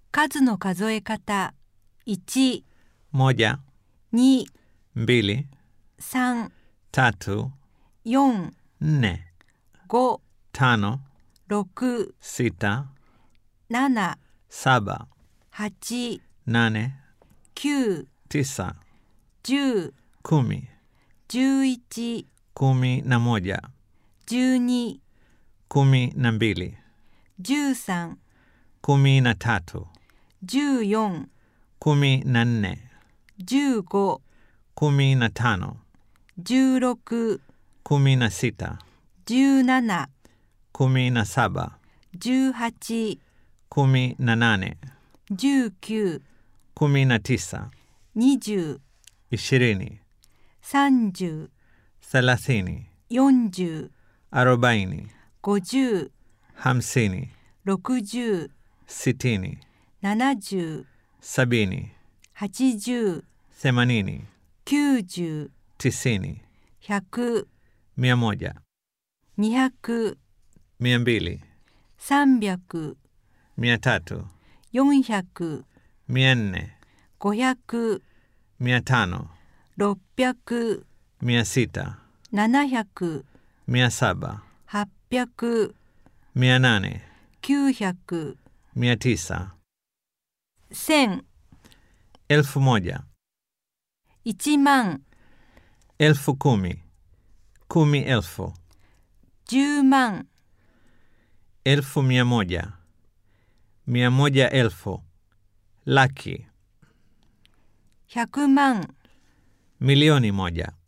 数の数え方1、 moja, 2、 mbili, 3、 tatu, 4、 nne, 5、 tano, 6、 sita, 7、 saba, 8、 nane, 9、 tisa, 10、 kumi, 11、 kumi na moja, 12、 kumi na mbili, 13、 kumi na tatu, 14、 kumi na nne, 15、 kumi na tano, 16、 kumi na sita, 17、 kumi na saba, 18、 kumi na nane, 19、 kumi na tisa, 20、 ishirini, 30、 thelathini, 40、 arobaini, 50、 hamsini, 60、 sitini, 70、 sabini, 80、 themanini, 90、 tisini, 100、 mia moja, 200、 mia mbili, 300、 mia tatu, 400、 mia nne, 500、 mia tano, 600、 mia sita, 700、 mia saba, 800、 mia nane, 900、 mia tisa, 1000、 elfu moja, 1万、 elfu kumi, kumi elfu, 10万、 elfu mia moja, mia moja elfu, laki, 100万、 milioni moja,